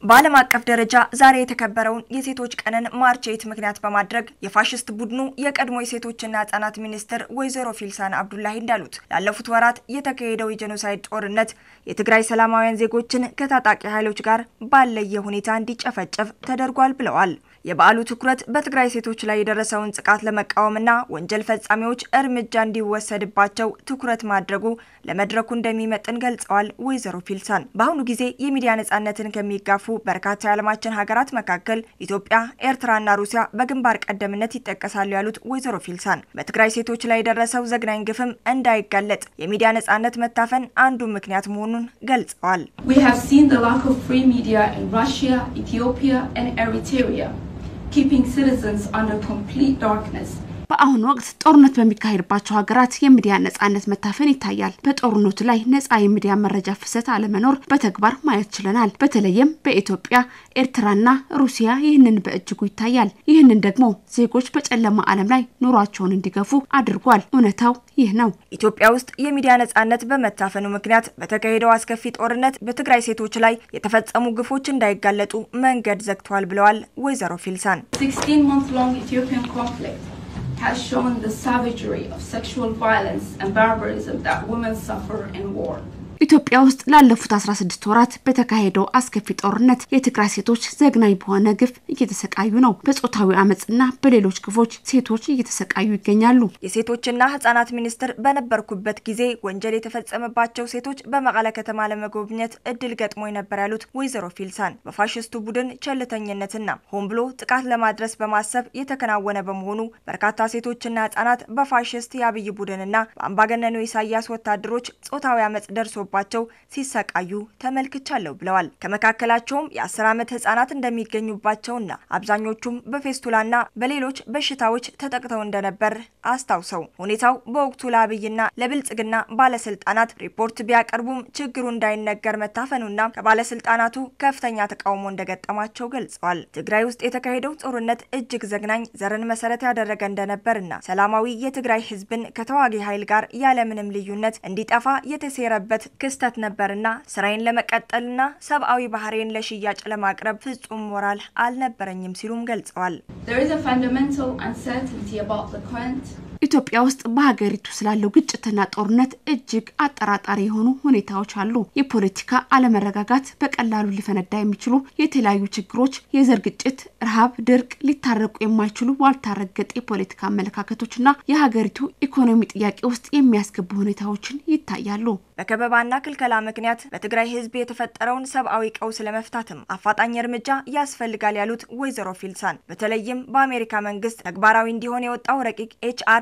በዓለም አቀፍ ደረጃ ዛሬ የተከበረውን የሴቶች ቀንን ማርች ኤይት ምክንያት በማድረግ የፋሽስት ቡድኑ የቀድሞ የሴቶችና ህጻናት ሚኒስትር ወይዘሮ ፊልሳን አብዱላሂ እንዳሉት ላለፉት ወራት የተካሄደው የጄኖሳይድ ጦርነት የትግራይ ሰላማውያን ዜጎችን ከታጣቂ ኃይሎች ጋር ባለየ ሁኔታ እንዲጨፈጨፍ ተደርጓል ብለዋል። የበዓሉ ትኩረት በትግራይ ሴቶች ላይ የደረሰውን ጥቃት ለመቃወምና ወንጀል ፈጻሚዎች እርምጃ እንዲወሰድባቸው ትኩረት ማድረጉ ለመድረኩ እንደሚመጥን ገልጸዋል። ወይዘሮ ፊልሳን በአሁኑ ጊዜ የሚዲያ ነጻነትን ከሚጋፉ በርካታ የዓለማችን ሀገራት መካከል ኢትዮጵያ፣ ኤርትራና ሩሲያ በግንባር ቀደምነት ይጠቀሳሉ ያሉት ወይዘሮ ፊልሳን በትግራይ ሴቶች ላይ የደረሰው ዘግናኝ ግፍም እንዳይጋለጥ የሚዲያ ነጻነት መታፈን አንዱ ምክንያት መሆኑን ገልጸዋል። We have seen the lack of free media in Russia, Ethiopia and Eritrea, keeping citizens under complete darkness. በአሁኑ ወቅት ጦርነት በሚካሄድባቸው ሀገራት የሚዲያ ነጻነት መታፈን ይታያል። በጦርነቱ ላይ ነጻ የሚዲያ መረጃ ፍሰት አለመኖር በተግባር ማየት ችለናል። በተለይም በኢትዮጵያ፣ ኤርትራና ሩሲያ ይህንን በእጅጉ ይታያል። ይህንን ደግሞ ዜጎች በጨለማ ዓለም ላይ ኑሯቸውን እንዲገፉ አድርጓል። እውነታው ይህ ነው። ኢትዮጵያ ውስጥ የሚዲያ ነጻነት በመታፈኑ ምክንያት በተካሄደው አስከፊ ጦርነት በትግራይ ሴቶች ላይ የተፈጸሙ ግፎች እንዳይጋለጡ መንገድ ዘግቷል ብለዋል ወይዘሮ ፊልሳን 16 month long Ethiopian conflict has shown the savagery of sexual violence and barbarism that women suffer in war. ኢትዮጵያ ውስጥ ላለፉት 16 ወራት በተካሄደው አስከፊ ጦርነት የትግራይ ሴቶች ዘግናኝ በሆነ ግፍ እየተሰቃዩ ነው። በጾታዊ አመፅና በሌሎች ግፎች ሴቶች እየተሰቃዩ ይገኛሉ። የሴቶችና ህጻናት ሚኒስትር በነበርኩበት ጊዜ ወንጀል የተፈጸመባቸው ሴቶች በመቀለ ከተማ ለመጎብኘት እድል ገጥሞኝ ነበር ያሉት ወይዘሮ ፊልሳን በፋሽስቱ ቡድን ቸልተኝነትና ሆን ብሎ ጥቃት ለማድረስ በማሰብ የተከናወነ በመሆኑ በርካታ ሴቶችና ህጻናት በፋሽስት የአብይ ቡድንና በአምባገነኑ ኢሳያስ ወታደሮች ጾታዊ አመፅ ደርሶ ባቸው ሲሰቃዩ ተመልክቻለሁ ብለዋል። ከመካከላቸውም የአስር ዓመት ህጻናት እንደሚገኙባቸውና አብዛኞቹም በፌስቱላና በሌሎች በሽታዎች ተጠቅተው እንደነበር አስታውሰው ሁኔታው በወቅቱ ለአብይና ለብልጽግና ባለስልጣናት ሪፖርት ቢያቀርቡም ችግሩ እንዳይነገር መታፈኑና ከባለስልጣናቱ ከፍተኛ ተቃውሞ እንደገጠማቸው ገልጸዋል። ትግራይ ውስጥ የተካሄደው ጦርነት እጅግ ዘግናኝ፣ ዘርን መሰረት ያደረገ እንደነበርና ሰላማዊ የትግራይ ህዝብን ከተዋጊ ኃይል ጋር ያለምንም ልዩነት እንዲጠፋ የተሴረበት ክስተት ነበርና ስራዬን ለመቀጠልና ሰብአዊ ባህሬን ለሽያጭ ለማቅረብ ፍጹም ሞራል አልነበረኝም ሲሉም ገልጸዋል። There is a fundamental uncertainty about the current ኢትዮጵያ ውስጥ በሀገሪቱ ስላለው ግጭትና ጦርነት እጅግ አጠራጣሪ የሆኑ ሁኔታዎች አሉ። የፖለቲካ አለመረጋጋት፣ በቀላሉ ሊፈነዳ የሚችሉ የተለያዩ ችግሮች፣ የዘር ግጭት፣ ረሃብ፣ ድርቅ፣ ሊታረቁ የማይችሉ ዋልታ ረገጥ የፖለቲካ አመለካከቶችና የሀገሪቱ ኢኮኖሚ ጥያቄ ውስጥ የሚያስገቡ ሁኔታዎችን ይታያሉ። በከበባና ክልከላ ምክንያት በትግራይ ህዝብ የተፈጠረውን ሰብአዊ ቀውስ ለመፍታትም አፋጣኝ እርምጃ ያስፈልጋል ያሉት ወይዘሮ ፊልሳን በተለይም በአሜሪካ መንግስት ተግባራዊ እንዲሆን የወጣው ረቂቅ ኤችአር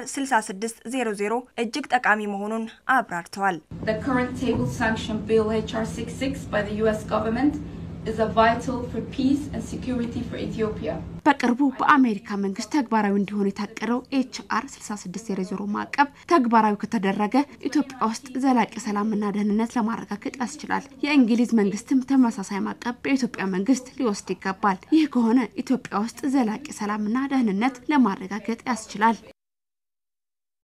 6600 እጅግ ጠቃሚ መሆኑን አብራርተዋል። The current table sanction bill HR 66 by the US government is a vital for peace and security for Ethiopia. በቅርቡ በአሜሪካ መንግስት ተግባራዊ እንዲሆን የታቀደው ኤችአር 6600 ማዕቀብ ተግባራዊ ከተደረገ ኢትዮጵያ ውስጥ ዘላቂ ሰላምና ደህንነት ለማረጋገጥ ያስችላል። የእንግሊዝ መንግስትም ተመሳሳይ ማዕቀብ በኢትዮጵያ መንግስት ሊወስድ ይገባል። ይህ ከሆነ ኢትዮጵያ ውስጥ ዘላቂ ሰላምና ደህንነት ለማረጋገጥ ያስችላል።